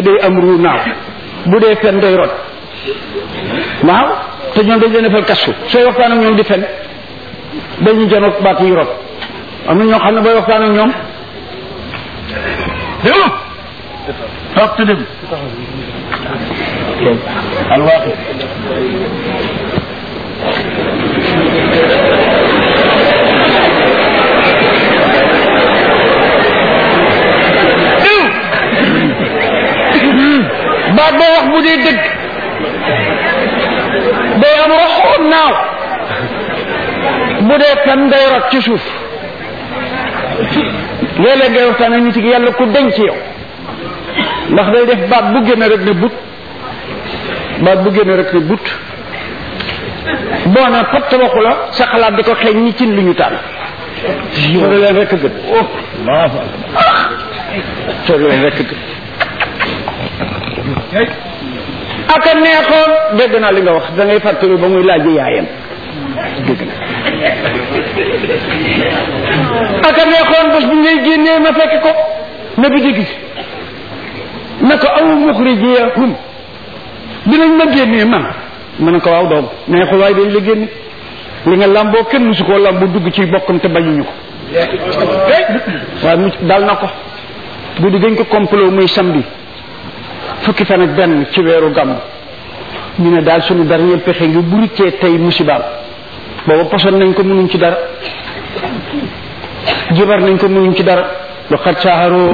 day am ruu naaw bu dee fen day rot waaw te ñoom dañ leen defal kasu sooy waxtaan ak ñoom di fen dañuy janoog baat yi rot am na ñoo xam ne booy waxtaan ak ñoom déglu toog te déglu alwaaxi baat boo wax bu dee dëgg day am roxoon naaw bu dee fen day rot ci suuf léeg-léeg ngay waxtaan ak nit ki yàlla ku denc yow ndax day def baat bu génn rek ne but baat bu génn rek ne but boo ne patt waxu la sa xalaat di ko xeeñ ñi cin lu ñu taal sori leen rek gën sori leen rek gën aka neexoon dégg naa li nga wax da ngay fàttali ba muy laaj yaayam dégg na aka neexoon bés bu ngay génnee ma fekk ko na bi di gis na ko aw muxrijiyahum dinañ ma génnee man ma ne ko waaw doom neexul waaye dañ la génne li nga lamboo kenn musu koo lambu dugg ci bokkam te bañuñu ko waaye mu dal na ko guddi gañ ko complot muy samedi fukki fan ak benn ci weeru gàmm ñu ne daal suñu dernier pexe ngi bu ruccee tey musibaam booba poson nañ ko mënuñ ci dara jibar nañ ko mënuñ ci dara lu xat saaxaroo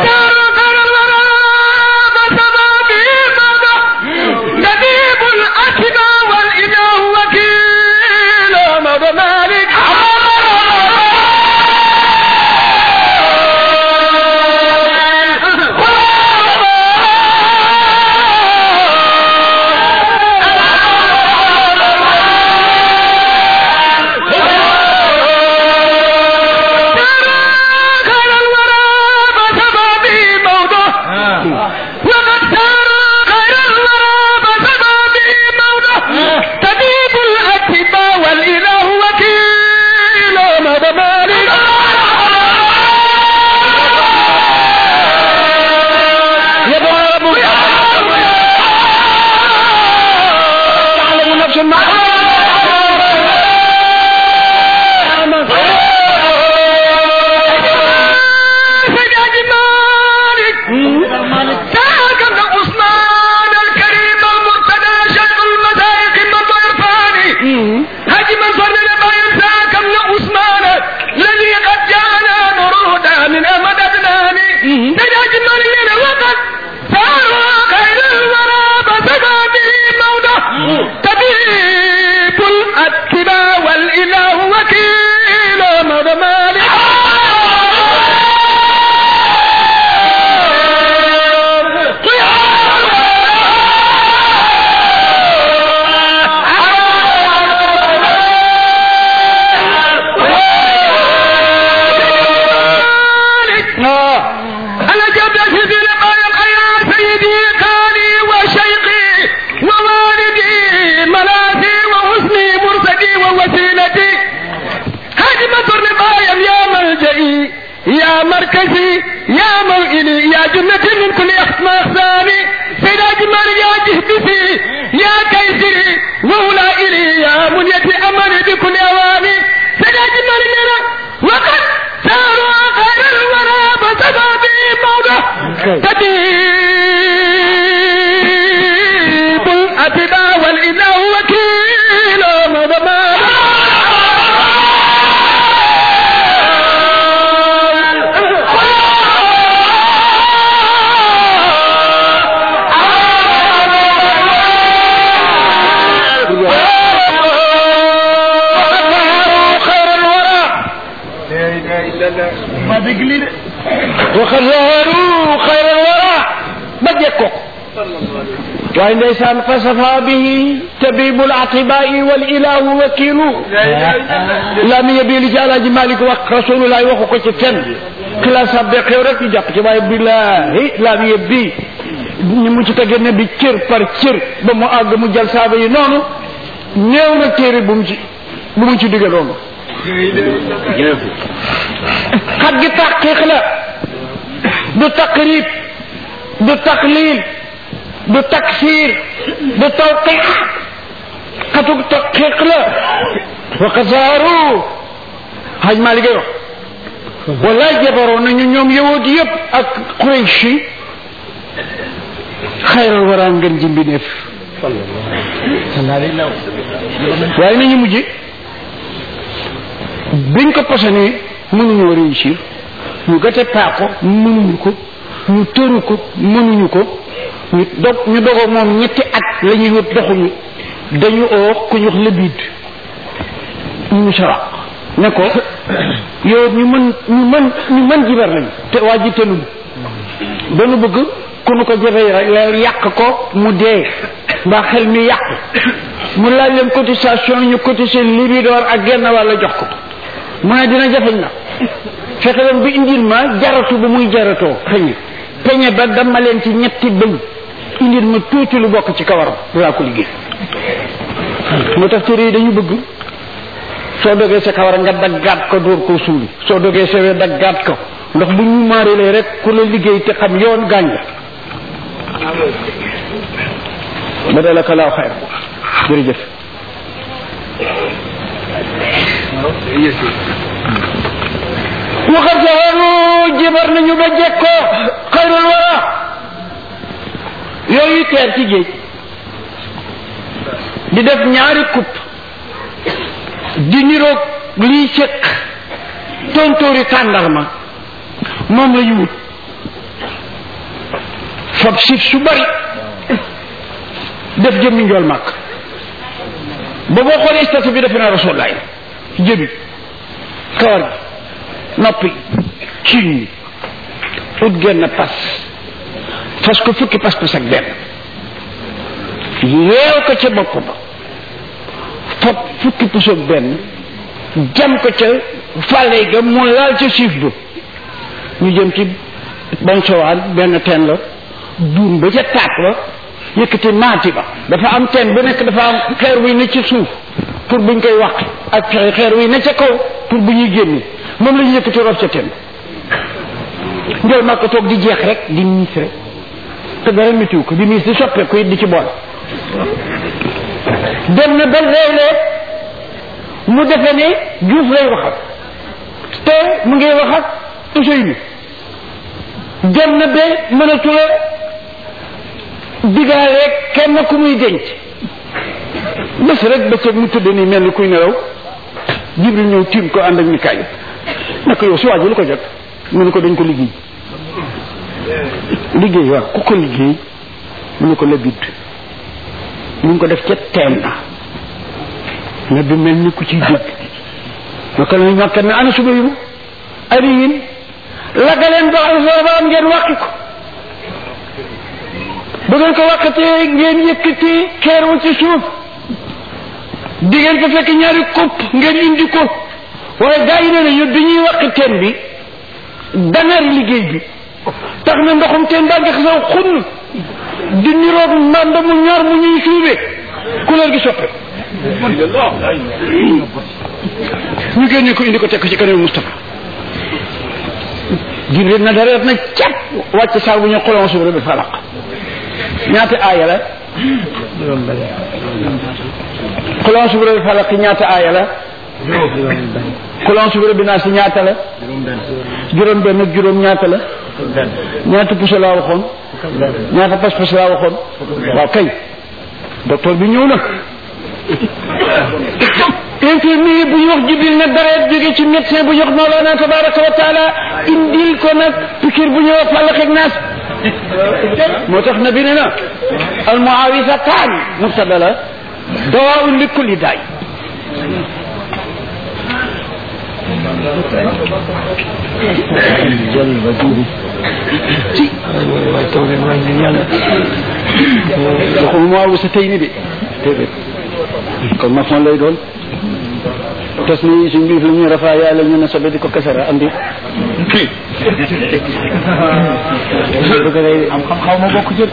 waaye ndeysaan fa safa bihi tabibul atibai wal ilahu wakilu laa mi yebi li ci alaaji malik wax rasulullahi waxu ko ci fenn xilaas sabbe xew rek ñu jàpp ci waaye billahi laa mi yebbi ñu mu ci tege ne bi cër par cër ba mu àgg mu jël saaba yi noonu néew na téere bu mu ci bu mu ci digge noonu xat gi taqiq la du taqrib du taqlil du taksir du tawqiq xatuk taqiq la wa qasaaru xaj maa liggéey wax wallaay jabaroon nañu ñoom yowut yëpp ak Quraysh yi xayral waraa ngeen ji mbineef waaye nañu mujj biñ ko posone mënuñoo réussir ñu gëte paako mënuñu ko ñu tëru ko mënuñu ko ñu dog ñu dogoo moom ñetti at la ñuy wut doxuñu dañu oo ku ñu wax lëbiid ñu saraq ne ko yow ñu mën ñu mën ñu mën jibar lañu te waa ji tënul dañu bëgg ku nu ko jafee rek yàq ko mu dee mbaa xel mi yàq mu laaj leen cotisation ñu cotiser libidoor ak genn wàll jox ko mu ne dina jafeñ na fexe leen bi indil ma jaratu bu muy jaratoo peñe peñe ba dama leen ci ñetti bëñ indil ma tuuti lu bokk ci kawaram laa ko liggéey moo tax téere yi dañu bëgg soo dogee sa kawar nga daggaat ko dóor koo suuli soo dogee sa wee daggaat ko ndax bu ñu maarilee rek ku la liggéey te xam yoon gaañ la ba dalaka laaw xayr jërëjëf waxat saxaru jibar nañu ba jekkoo xayrul wara yooyu teer ci géej di def ñaari coupe di niroog liy sëq tontóori tàndarma moom la ñu wut fab sif su bari def jëmmi njool màkk ba boo xoolee statut bi defe naa rasulaay jëbi kawar gi noppi ciiñ ñi ut genn pas fas ko fukki pas pas ak benn yeew ko ca bopp ba fab fukki pusoog benn jam ko ca fàlle ga mu laal ca siif ba ñu jëm ci bañ sowaan benn teen la duum ba ca taat ba yëkkati maati ba dafa am teen bu nekk dafa am xeer wuy ne ci suuf pour buñ koy wax ak xeer wuy ne ca kaw pour bu ñuy génne moom la ñu yëkkati rof ca teen njël maa ko toog di jeex rek di miis rek te dara météo ko di miis di soppeeku it di ci bool dem na ba léeg-léeg mu defe ne juuf lay wax ak te mu ngi wax ak Ousseynou dem na ba mënatula digaale kenn ku muy denc bés rek bëccëg mu tëdd nii mel ni kuy nelaw Jibril ñëw tiim ko ànd ak ni kaay naka yow si waa ji lu ko jot mu ne ko dañ ko liggéey liggéey waaw ku ko liggéey mu ne ko la bidd ñu ngi ko def ca teen na nga bi mel ni ku ciy dégg naka la ñàkkat ne ana suba yu ari yin laggaleen ba am ngeen wàqi ko bu ngeen ko wàqatee ngeen yëkkati xeer wu ci suuf di ngeen ko fekk ñaari kopp ngeen indi ko waaye gaa yi nee nañu bi ñuy wàqi teen bi danar liggéey bi tax na ndoxum teen baa ngi xasaw xunn di niroog mànd mu ñor mu ñuy suubee couleur gi soppe ñu génne ko indi ko teg ko ci kanam Moustapha Jibril na dareet na cap wàcc saar bu ñu xolon subre bi falaq ñaata aaya la xolon subre bi falaq ñaata aaya la xolon subre bi naa si ñaata la juróom benn ak juróom ñaata la ñaata puso laa waxoon ñaata pas-pas laa waxoon waaw kay docteur bi ñëw na infirmier bu ñu wax jibril nag dareet jóge ci médecin bu ñu wax Mawlana tabaraka wa taala indil ko nag pikir bu ñu wax fàllax ak naas moo tax nabi ne na al muawisatan mubtada la dawaun li kulli daay ci waxuma muawisa tey ni de déedéet kon maçon lay doon tes ni suñ biif la ñu rafaa yàlla ñu ne sobe di ko kasara andi bëgg day am xam xaw ma bokk jël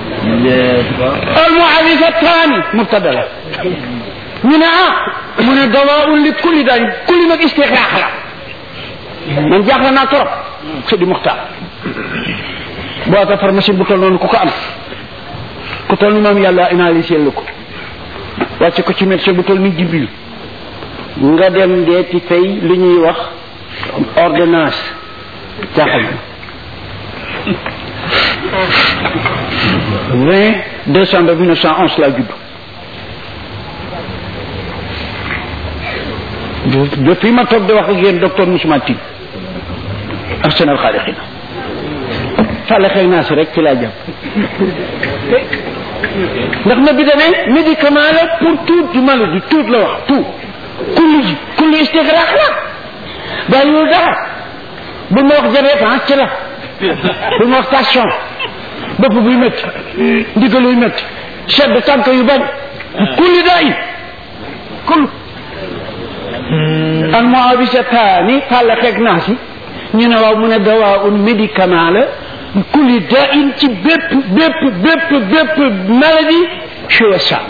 al muawisatan mubtada la ñu ne ah mu ne dawaun li kulli daañ kulli nag istixraax la man jaaxle naa trop xëdi muxtaar boîte pharmacie bu toll noonu ku ko am ku toll ni moom yàlla analysé la ko wàcce ko ci médecin bu toll ni jibril nga dem deeti fay li ñuy wax ordonnance jaaxal na vingt décembre mille neuf cent onze laa judd depuis ma toog di wax ak yéen docteur Moussa Tine ak seen alxaalixina fàlle xëy naa si rek ci laa jàpp ndax na bi demee médicament la pour toute maladie tout la wax tout kulli ji kulli istigraq la bàyyiwul dara bu ma wax diabète ah ci la bu ma wax tension bopp buy métti ndigaluy métti sedd tànk yu bañ kulli daa yi kul al muawisataani fàlle xeeg naa si ñu ne waaw mu ne dawaa un médicament la kulli daa in ci bépp bépp bépp bépp maladie chez ça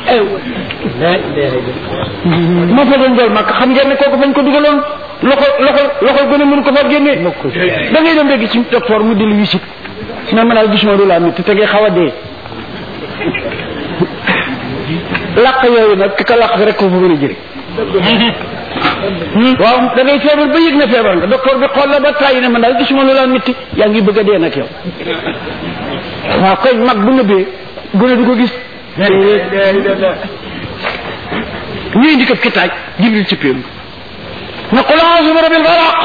ma fa doon jël mag xam ngeen ne kooku fañ ko dugaloon loxo loxo loxo gën a mënu ko fa génnee da ngay dem léegi ci docteur mu dil wisit na ma daal gisuma lu laa métti te ngay xaw a dee làq yooyu nag ki ko làq rek ko fa mën a jëri waaw da ngay feebar ba yëg na feebar nga docteur bi xool la ba tàyyi ne man daal gisuma lu laa métti yaa ngi bëgg a dee nag yow waaw koy mag bu nëbbee gën a du ko gis ñuy indi ko ki taaj jibril ci péem na qul a'uuzu bi rabbil falaq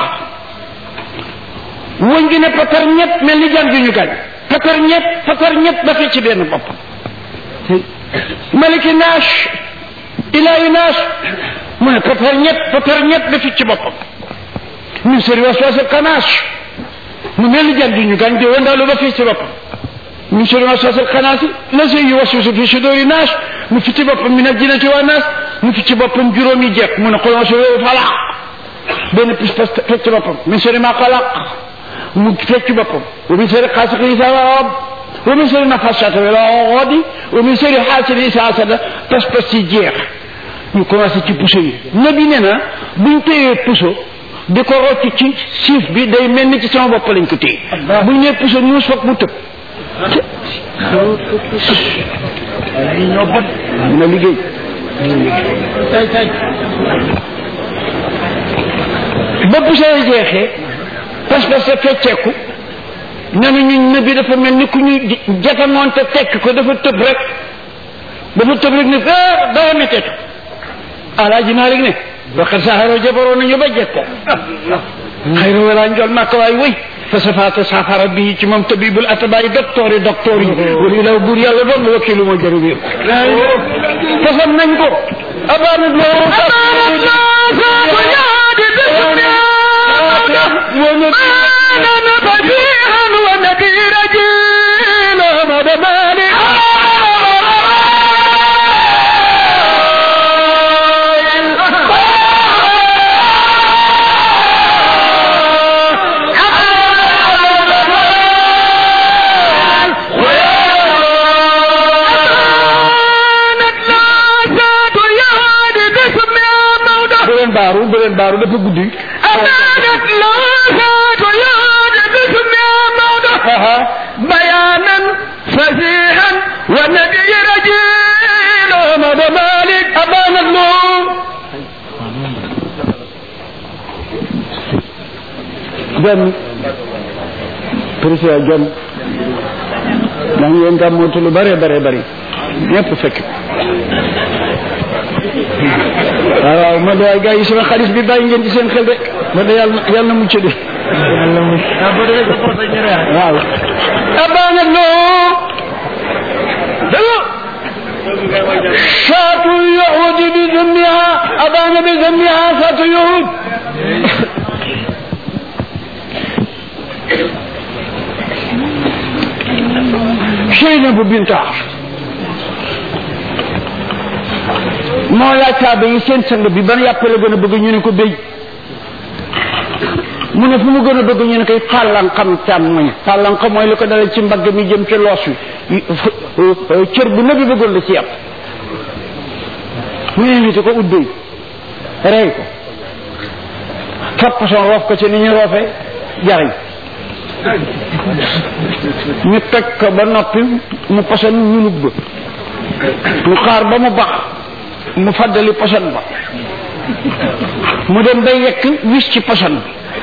wëñ gi ne patar ñett mel ni jaan ju ñu gaañ patar ñett patar ñett ba fi ci benn boppam maliki naas ilaahi naas mu ne patar ñett patar ñett ba fi ci boppam min sharri waswasil xanaas mu mel ni jaan ju ñu gaañ de wëndaalu ba fi ci boppam min sharri waswasil xanaas lazi yuwaswisu fi suduri naas mu fi ci boppam min al-jinnati wan naas mu fi ci boppam juróomi jeex mu ne qul a'uuzu bi falaq benn pis pas fecc boppam min sharri ma xalaq mu fecc boppam wa min sharri xaasiqin idaa waqab wa min sharri nafaasaati fil uqad wa min sharri haasidin idaa hasad pas pas ci jeex ñu commencé ci puso yi nabi nee na buñ téyee puso di ko rocc ci siif bi day mel ni ci sama bopp lañ ko téye buñ nee puso ñuus foog mu tëb ñoo bot dina liggéey ba puso yi jeexee pas pas sa fecceeku nanu ñu nabi dafa mel ni ku ñu jatamoon te tekk ko dafa tëb rek dafa tëb rek ne ah dara metteetu alaaji Maalik ne waxat saxaroo jabaroo nañu ba jekko xayra wala njol màkk waay wëy fa safaata saafara bi ci moom tabibul atabaay docteur yi docteur yi wala ilaw buur yàlla doon wakilu moo jaru biir fasam nañ ko abaanat loo abaanat loo saako yaadi bismiana fasihan wa nadira jina madamani baaru bu leen baaru dafa guddi أمانت لوثات ياد باسم موضع بيانا فسيحا والنبي رجيل أحمد مالك أمانت له jom président jom ndax ngeen gàmmootu lu bare bare bari ñëpp fekk waaw waaw ma de waay gars yi sama xaalis bi bàyyi ngeen ci seen xel de ma de yàlla yàlla na mucc de yàlla mucc waaw abaana loo dalo saatu yuhud bi dammiha abaana bi dammiha saatu yuhud Seynabu binta moo laaj saaba yi seen sang bi ban yàpp la gën a bëgg ñu ne ko béy mu ne fu mu gën a bëgg ñu ne koy fàllanqam càmmoñ fàllanqam mooy li ko dalal ci mbagg mi jëm ci loos wi cër bu nabi bëggoon la ci yàpp mu invité ko ut béy rey ko fab poson roof ko ci ni ñu roofee jariñ ñu teg ko ba noppi mu poson ñulug ba ñu xaar ba mu bax mu faddali poson ba mu dem bay yekk wis ci poson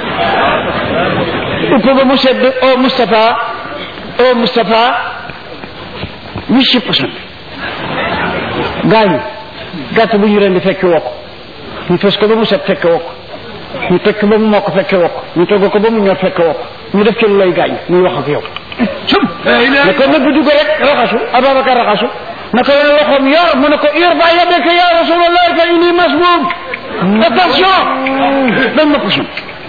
bi upp ba mu sedd o Moustapha o Moustapha wis ci poson bi gaañu gàtt bu ñu ren di fekk wokk ñu fes ko ba mu set fekk wokk ñu teg ko ba mu mokk fekk wokk ñu togg ko ba mu ñor fekk wokk ñu def ci lu lay gaañ muy wax ak yow ne ko nëbb dugg rek raxasu Ababacar raxasu na ko yone loxoom yor mu ne ko yor ba yadeka ya rasulallah fa inni masmum attention dañ ma poson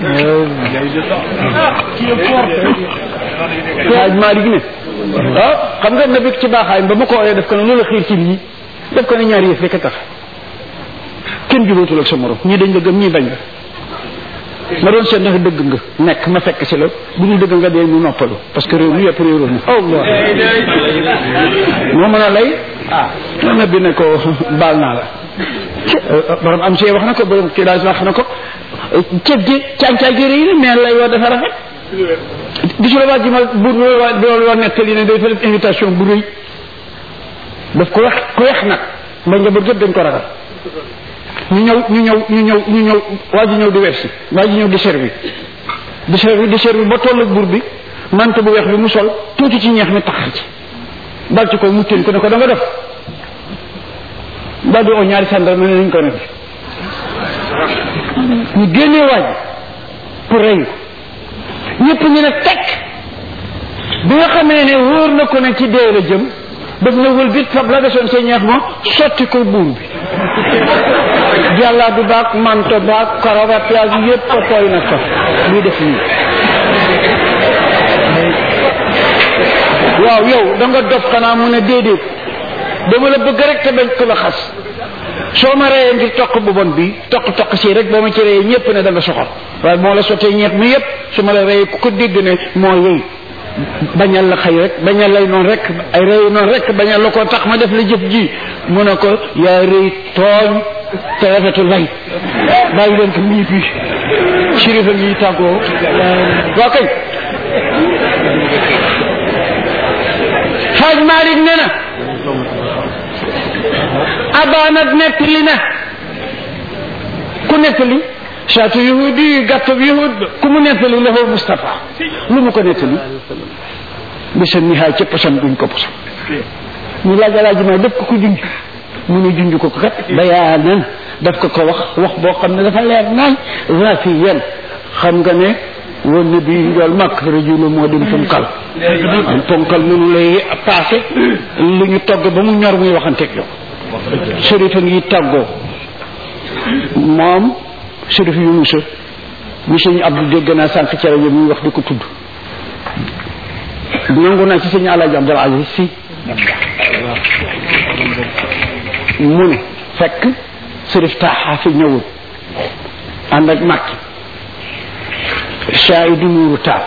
waaj Malick ne ah xam nga nabi ci baaxaay ba ma ko ooyee def ko ne loolu xiir ci lii def ko ne ñaari yëf rek a tax kenn jubóotul ak sa morom ñii dañ la gëm ñii bañ la ma doon seet ndax dëgg nga nekk ma fekk si la bu ñu dëgg nga dee ñu noppalu parce que réew mi yëpp réew mi Allah moo mën a lay ah na bi ne ko baal naa la borom am see wax na ko borom kii daal wax na ko ceeb gi càncaay gi rëy na mais lay woo dafa rafet gisula waa ji ma buur bi loolu war nettali ne day fa def invitation bu rëy daf ko wex ku wex nag ba njaboot yëpp dañ ko ragal ñu ñëw ñu ñëw ñu ñëw ñu ñëw waa ji ñëw di wersi waa ji ñëw di servi di servi di servi ba toll ak buur bi mante bu weex bi mu sol tuuti ci ñeex mi taxar ci dal ci ko mu teen ko ne ko da nga def daal di oo ñaari sàndal ma ne nañ ko ne ñu génnee waaj pour rey ko ñëpp ñu ne tekk bi nga xamee ne wóor na ko ne ci dee la jëm daf na wël bit fab la desoon sa ñeex ma sotti ko buur bi jàllaa du baag manto baag karawaat yaag yëpp ko tooy na ko muy def nii waaw yow da nga dof xanaa mu ne déedéet dama la bëgg rek te bañ ko la xas soo ma reyee ngir toq bu bon bi toq toq si rek boo ma ci reyee ñëpp ne da nga soxor waaye moo la sottee ñeex mi yëpp su ma la reyee ku ko dégg ne moo yey bañal la xëy rek bañal lay noonu rek ay rëy noonu rek bañal la ko tax ma def la jëf ji mu ne ko yaa rëy tooñ te rafetu lay bàyyi leen ko mii bi sirifa ngi tàggoo waa kay xaaj Malick ne na abaanat nettali na ku nettali saatu yahudi yi gàttab yahud ku mu nettali lahu Moustapha lu mu ko nettali bisa nihaay ca posan buñ ko posan ñu laaj alaaji ma def ko ko junj mu ne junj ko ko kat bayaanan daf ko ko wax wax boo xam ne dafa leer naañ rafiyan xam nga ne woon na bi njool màkk rajulu moo dem ponkal am ponkal mënu lay passé lu ñu togg ba mu ñor muy waxanteeg yow sërifa ngi tàggoo moom sërif yu musa mi sëñ Abdou dégg naa sànq ci rajo muy wax di ko tudd nangu naa ci sëñ Alaaji Abdul Aziz si mu ne fekk sërif taaxaa fi ñëwul ànd ak màkki Saidu Nuuru Taal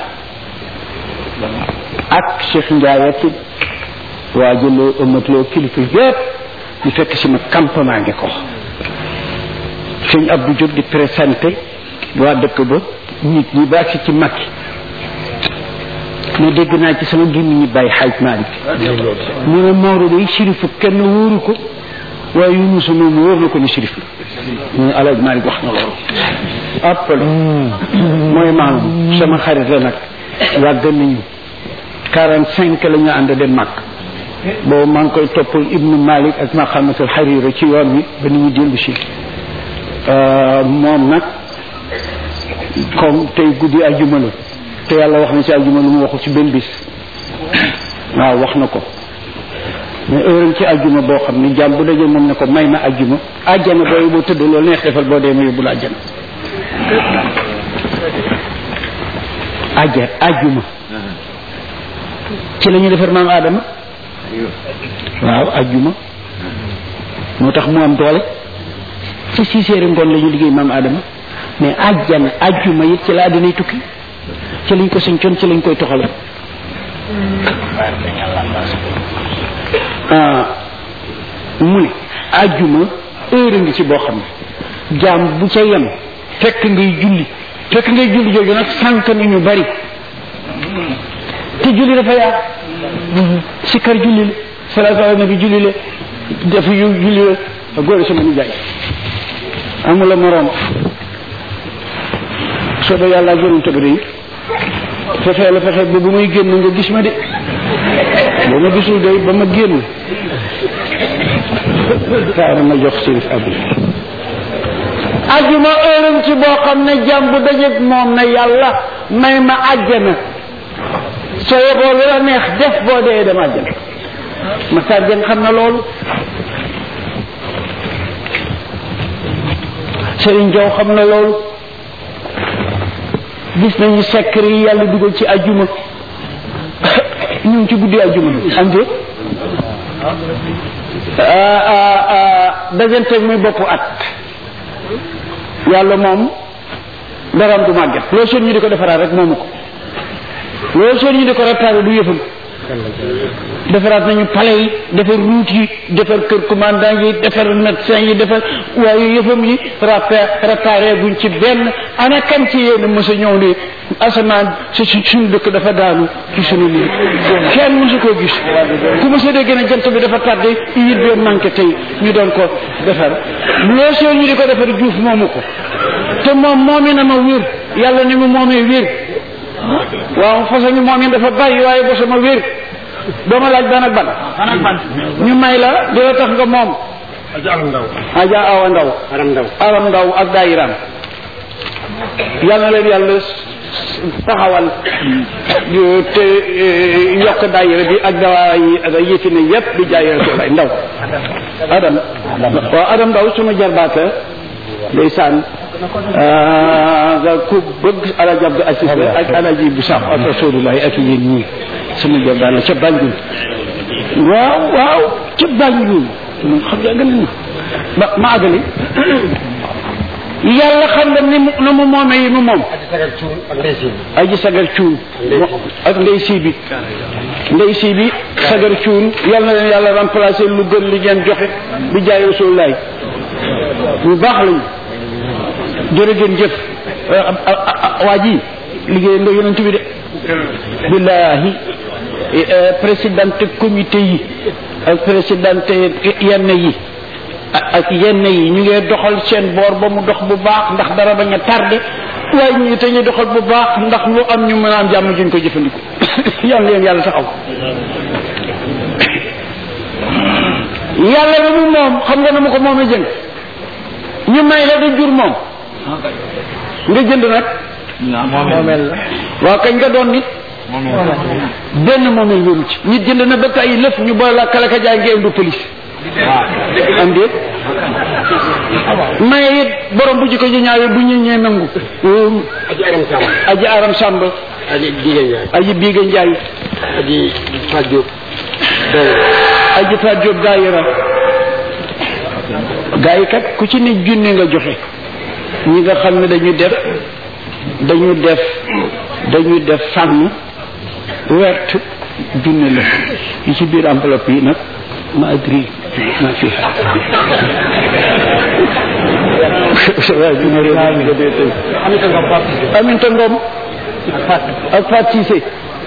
ak Cheikh Ndiaye ak waa jëloo ëmmatloo kilifa yépp ñu fekk si ma campement ngi ko sëñ Abdou Diop di présenté waa dëkk ba nit ñi baax si ci Makki ma dégg naa ci sama gémmiñ ñi bàyyi xaaj Malick mu ne Maodo day sirifu kenn wóoru ko waaye Yunus moom wóor na ko ni sirif la mu ne alaaj Malick wax na loolu appel mooy maanaam sama xarit la nag yàgg nañu quarante cinq la ñu ànd dem Makk boobu maa ngi koy toppal Ibnu Malik ak Maqamatul Harira ci yoon wi ba ni ñu dellu si moom nag comme tey guddi ajjuma la te yàlla wax na ci ajjuma lu mu waxul ci benn bis waaw wax na ko mais heure ci ajjuma boo xam ne jàmm bu dajee moom ne ko may ma ajjuma ajjana booy boo tëdd loolu neex defal boo dee ma yóbbu la ajjana ajja ajjuma ci la ñu defar maam Adama waaw ajjuma moo tax mu am doole ci six heures ngoon la ñu liggéey maam Adama mais ajjana ajjuma it ci la àddinay tukki ci lañ ko sëncoon ci lañ koy toxale mu ne ajjuma heure ngi ci boo xam ne jaam bu ca yem fekk ngay julli fekk ngay julli jooju nag sànq ni ñu bari te julli dafa yaa sikkar julli la salaatu ala nabi julli la def yu julli la góor sama nijaay amula moroom soo da yàlla gënum tëgg yi fexee la fexe ba bu muy génn nga gis ma de ba ma gisul day ba ma génn kaay ma jox sirif abdi ajuma ërëm ci boo xam ne jàmm bu dajeeg moom na yàlla may ma àjjana soo yeboo lu la neex def boo dee dem àjjana ma sàjjan xam na loolu Serigne Diaw xam na loolu gis nañu secret yi yàlla dugal ci ajuma ñu ngi ci guddi ajuma am de dajanteeg muy boppu at yàlla moom daraam du màgget loolu seen ñu di ko defaraat rek moomu ko loolu seen ñu di ko réparé du yëfam defaraat nañu palais yi defar route yi defar kër commandant yi defar médecin yi defar waaye yëfam yi réparé guñ ci benn ana kan ci yéen mos a ñëw ni asamaan si suñu dëkk dafa daanu ci suñu lii kenn mosu koo gis ku mos a dégg ne jant bi dafa tardé yit bi manqué tey ñu doon ko defar loolu soo ñu di ko defar juuf moomu ko te moom moomi na ma wér yàlla ni mu moomee wér waaw façon moom yi dafa bari waaye ba sama wér doo ma laaj ban ak ban ñu may la di la tax nga moom aja awa ndaw aram ndaw aram ndaw ak daayiram yal na leen yàlla taxawal te yokk daayira bi ak dawaa yi ak yëfi ne yépp di jaay Rasulullah ndaw adam waaw adam ndaw suma jarbaata ndeysaan nga ku bëgg alaji Abdou Aziz ak alaji bu sax ak Rasulullah ak yéen ñii sama jarbaat la ca Banjul waaw waaw ca Banjul moom xam nga gën ma ma àggali yàlla xam nga ni mu na mu moomee yi mu moom aji sagar cuun ak ndey sii bi ndey sii bi sagar cuun yàlla na leen yàlla remplacer lu gën li ngeen joxe bi jaay Rasulullah bu baax lañu jërë ngeen jëf waa ji liggéey nga yonent bi de billahi présidente comité yi ak présidente yenn yi ak yenn yi ñu ngi doxal seen boor ba mu dox bu baax ndax dara bañ a tardé waaye ñu te ñu doxal bu baax ndax lu am ñu mën a am jàmm juñ ko jëfandiku yàlla leen yàlla taxaw yàlla na mu moom xam nga na mu ko moomee jëng ñu may la da jur moom nga jënd nag moomeel la waaw kañ nga doon nit benn moomeel wéru ci nit jënd na ba tey lëf ñu boole la kala ka jaay ngeen du police am déet maye it borom bu jikko ji ñaawee bu ñu ñee nangu aji aram sàmm aji aram sàmb aji diga njaay aji biiga njaay aji Fatou Diop doy aji fa jóob daayira gaa yi kat ku ci ne junne nga joxe ñi nga xam ne dañu def dañu def dañu def fànn wert junne la yi ci biir enveloppe yi nag ma adri ma fi aminta ngom ak Fat Cissé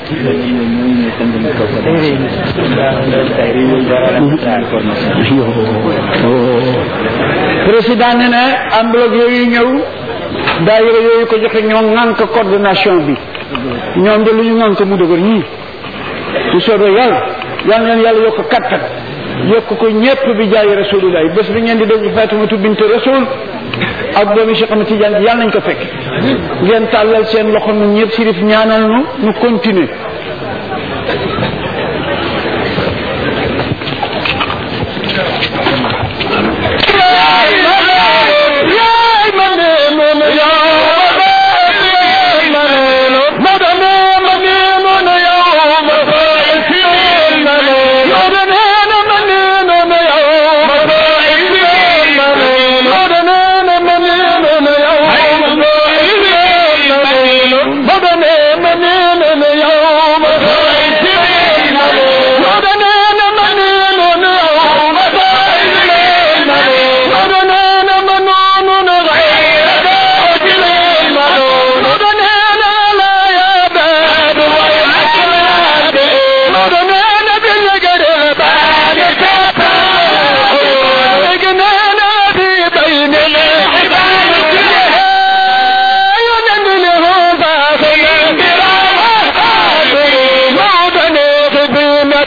président ne ne enveloppe yooyu ñëw daayira yooyu ko joxe ñoo ŋànk coordination bi ñoom de lu ñu ŋànk mu dëgër ñii su soobee yàlla yal na leen yàlla yokk kattan yokk ko ñépp bi jaay rasulullah bés bi ngeen di dégg Fatimatu bint rasul ak doomi Cheikh Ahmed Tidiane yàlla nañ ko fekk ngeen tàllal seen loxo nu ñëpp sirif ñaanal nu nu continuer بدنا منين يوم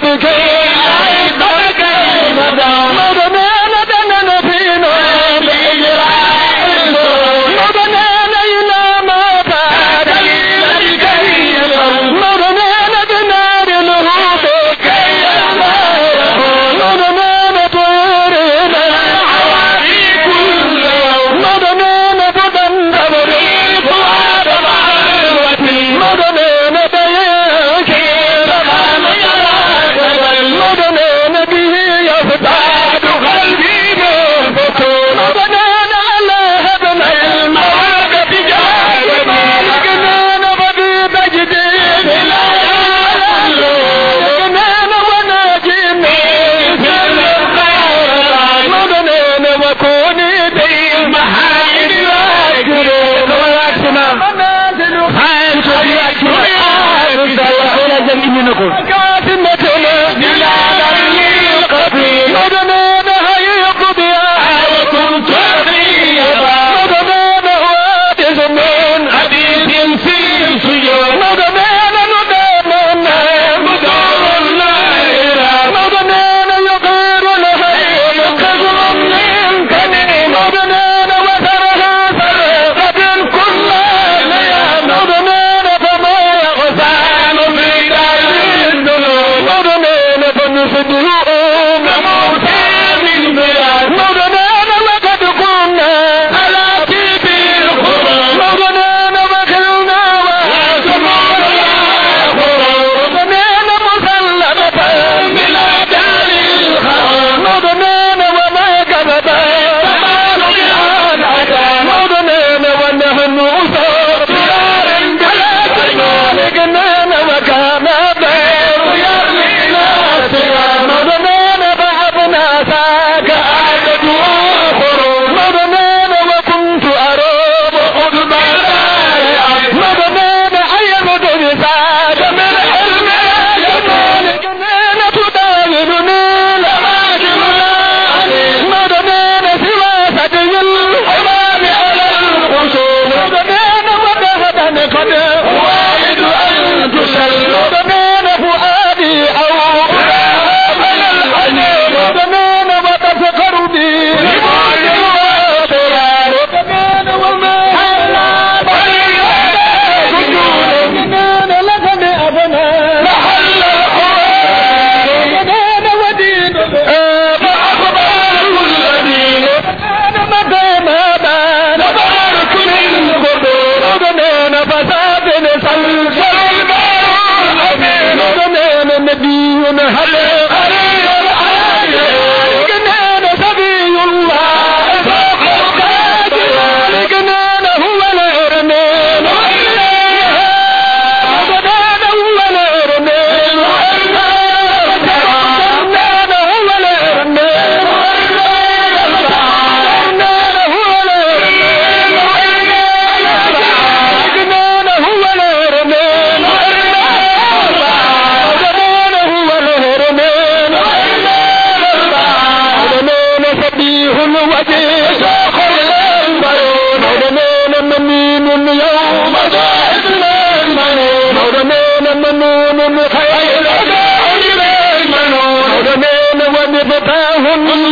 مفتاح